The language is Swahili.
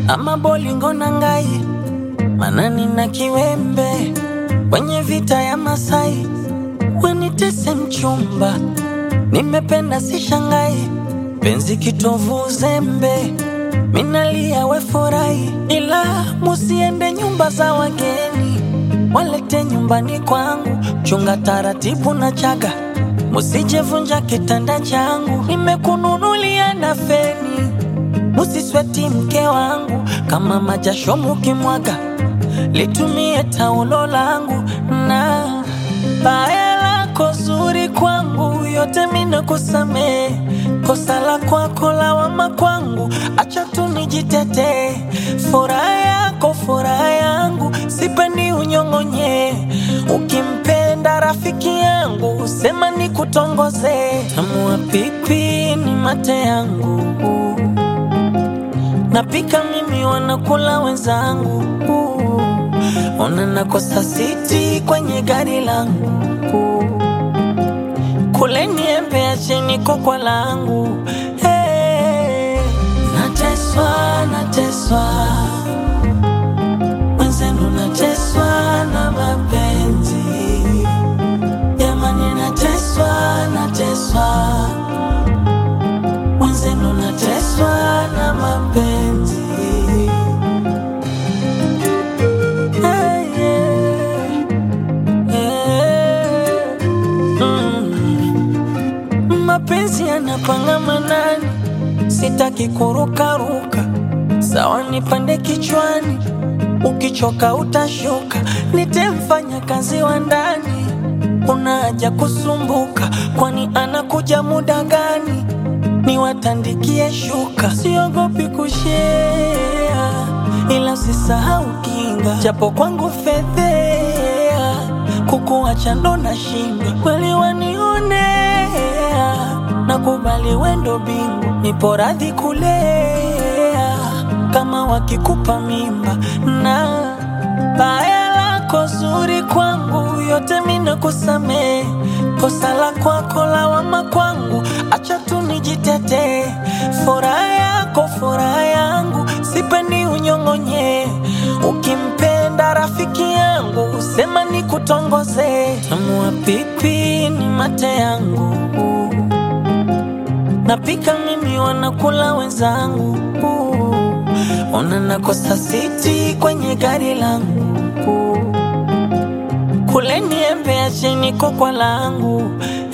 ama bolingo na ngai manani na kiwembe kwenye vita ya Masai wenitese mchumba nimependa si shangai penzi kitovu uzembe minalia we furahi ila musiende nyumba za wageni walete nyumbani kwangu chunga taratibu na chaga musijevunja kitanda changu nimekununulia na feni musisweti mke wangu kama majasho mukimwaga litumie taulo langu na baya lako zuri kwangu yote mina kusamee kosa la kwako lawama kwangu acha tu nijitetee furaha yako furaha yangu sipendi unyong'onye ukimpenda rafiki yangu sema ni kutongoze tamua pipi ni mate yangu napika mimi wanakula wenzangu ona nakosa siti kwenye gari langu kule niembe acheni kokwa langu hey. nateswa nateswa mwenzenu nateswa na mapenzi jamani nateswa nateswa mwenzenu nateswa na mapenzi Hey, yeah. Yeah. Mm. mapenzi yanapanga manani sitaki kurukaruka sawa nipande kichwani ukichoka utashuka nitemfanya kazi wa ndani una haja kusumbuka kwani anakuja muda gani niwatandikie shuka siogopi kushea ila usisahau kinga japo kwangu fedhea kukuacha ndo na shinda kweli wanionea nakubali wendo bingu nipo radhi kulea kama wakikupa mimba na baya lako zuri kwangu yote mina kusamee kosa la kwako lawama kwangu acha tu nijitetee furaha yako furaha yangu sipendi unyong'onye ukimpenda rafiki yangu sema ni kutongoze tamua pipi ni mate yangu napika mimi wanakula wenzangu ona nakosa siti kwenye gari langu kule niembe acheni kokwa langu